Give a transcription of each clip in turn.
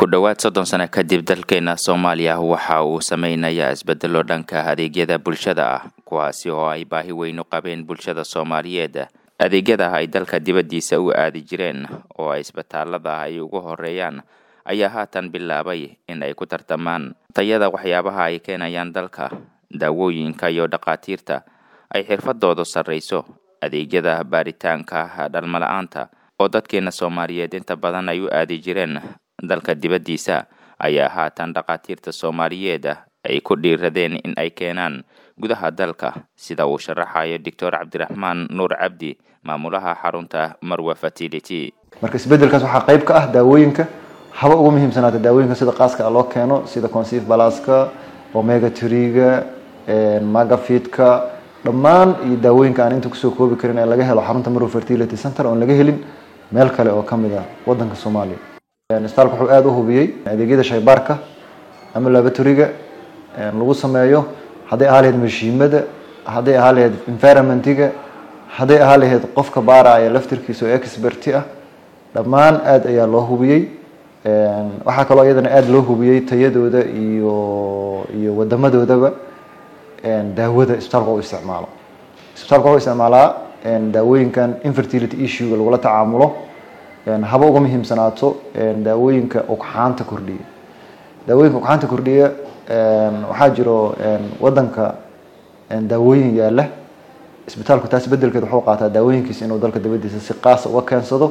ku dhowaad soddon sano kadib dalkeena soomaaliya waxa uu sameynayaa isbedelo dhanka adeegyada bulshada ah kuwaasi oo ay baahi weyn u qabeen bulshada soomaaliyeed adeegyada ay dalka dibaddiisa u aadi jireen oo ay isbitaalada ay ugu horeeyaan ayaa haatan bilaabay in ay ku tartamaan tayada waxyaabaha ay keenayaan dalka daawooyinka iyo dhakhaatiirta ay xirfadoodu sarreyso adeegyada baaritaanka dhalmala-aanta oo dadkeena soomaaliyeed inta badan ay u aadi jireen dalka dibaddiisa ayaa haatan dhakhaatiirta soomaaliyeed ay ku dhiiradeen in ay keenaan gudaha dalka sida uu sharaxayo doctor cabdiraxmaan nuur cabdi maamulaha xarunta marwa fertility marka isbedelkaas waxaa qayb ka ah daawooyinka haba ugu muhiimsanaata daawooyinka sida qaaska loo keeno sida conceive balaska omega triga magafidka dhammaan iyo daawooyinka aan inta kusoo koobi karin ee laga helo xarunta marwa fertility center oon laga helin meel kale oo kamid ah wadanka soomaaliya isbitaalka wuxuu aada u hubiyey adeegyada shaybaarka ama laboratoriga lagu sameeyo hadday ahaa lahayd mashiimada hadday ahaa lahayd environmentiga hadday ahaa lahayd qofka baaraya laftirkiisa oo experti ah dhammaan aada ayaa loo hubiyey waxaa kaloo iyadana aada loo hubiyey tayadooda iyo iyo wadamadoodaba daawada isbitaalka u isticmaalo isbitaalka wuxuu isticmaalaa daawooyinkan infertility issuega lagula tacaamulo haba uga muhiimsanaato daawooyinka ugxaanta kordhiya daawooyinka ugxaanta kordhiya waxaa jiro wadanka daawooyin yaala isbitaalku taas bedelkeed wuxuu qaataa daawooyinkiisa inuu dalka dabadiisa si qaasa uga keensado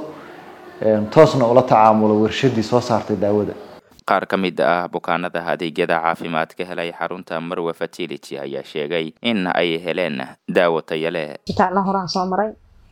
toosna ula tacaamulo warshadii soo saartay daawada qaar ka mid ah bukaanada adeegyada caafimaad ka helay xarunta marwa fertility ayaa sheegay in ay heleen daawo taya leh isbitaalna horaan soo maray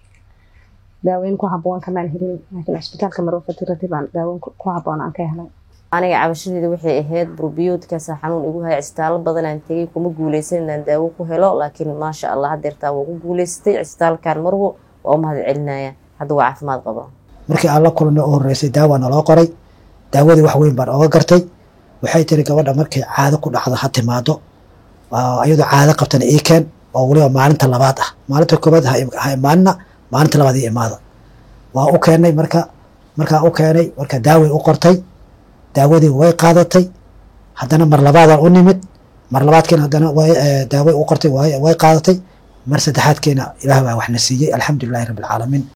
daaweyn ku haboon kamaan helin laakiin isbitaalka marwa fertility baan daaweyn ku haboon aan ka helay aniga cabashadeeda waxay ahayd burbiyoodkaasa xanuun igu haya cisbitaallo badan aan tegay kuma guuleysan inaan daawo ku helo laakiin maasha allah hadeertaa waa ku guuleysatay cisbitaalkan marwo waa u mahad celinaya hadda waa caafimaad qaba markii aan la kulnay u horeysay daawa naloo qoray daawadii wax weyn baan oga gartay waxay tiri gabadha markay caado ku dhacdo ha timaado iyadoo caado qabtana ii keen oo weliba maalinta labaad ah maalinta koobaad ha imaanina maalinta labaad ii imaada waa u keenay marka markaa u keenay marka daaway u qortay daawadii way qaadatay haddana mar labaadaan u nimid mar labaadkeena haddana daaway u qortay way qaadatay mar saddexaadkeena ilaah baa waxna siiyey alxamdulilahi rabbi alcaalamiin